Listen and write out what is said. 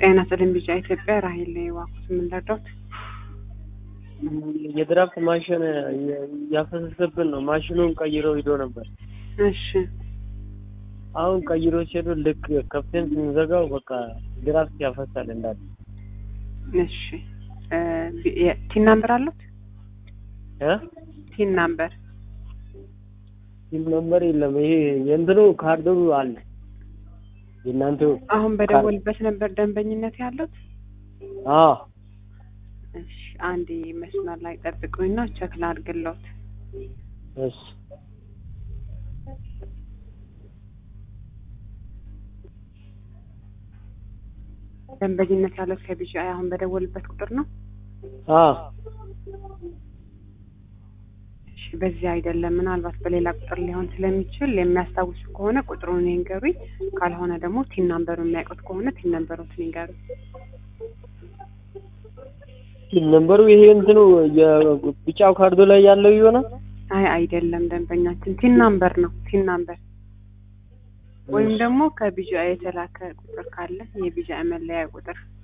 ጤና ይስጥልኝ ቢጫ ኢትዮጵያ ራሄል ዋኩስ የምንረዳት የድራፍት ማሽን እያፈሰሰብን ነው። ማሽኑን ቀይሮ ሂዶ ነበር። እሺ አሁን ቀይሮ ሲሄዱ ልክ ከፍተን ስንዘጋው በቃ ድራፍት ያፈሳል እንዳለ። እሺ እ የ- ቲን ናምበር አሉት? እ ቲን ናምበር ሲም ነምበር የለም። ይሄ የእንትኑ ካርዱ አለ የእናንተው። አሁን በደወልበት ነበር ደንበኝነት ያሉት? አዎ እሺ አንዴ መስመር ላይ ጠብቁኝና ቸክ ላድርግልዎት። እሺ ደንበኝነት ያሉት ከቢጂአይ አሁን በደወልበት ቁጥር ነው? አዎ እሺ በዚህ አይደለም፣ ምናልባት በሌላ ቁጥር ሊሆን ስለሚችል የሚያስታውሱ ከሆነ ቁጥሩን ይንገሩኝ፣ ካልሆነ ደግሞ ቲን ናምበሩን የሚያውቁት ከሆነ ቲን ናምበሩን ይንገሩኝ። ሲም ነምበሩ ይሄ እንትኑ የቢጫው ካርዱ ላይ ያለው ይሆናል። አይ አይደለም፣ ደንበኛችን ቲን ናምበር ነው። ቲን ናምበር ወይም ደግሞ ከቢጂአይ የተላከ ቁጥር ካለ የቢጂአይ መለያ ቁጥር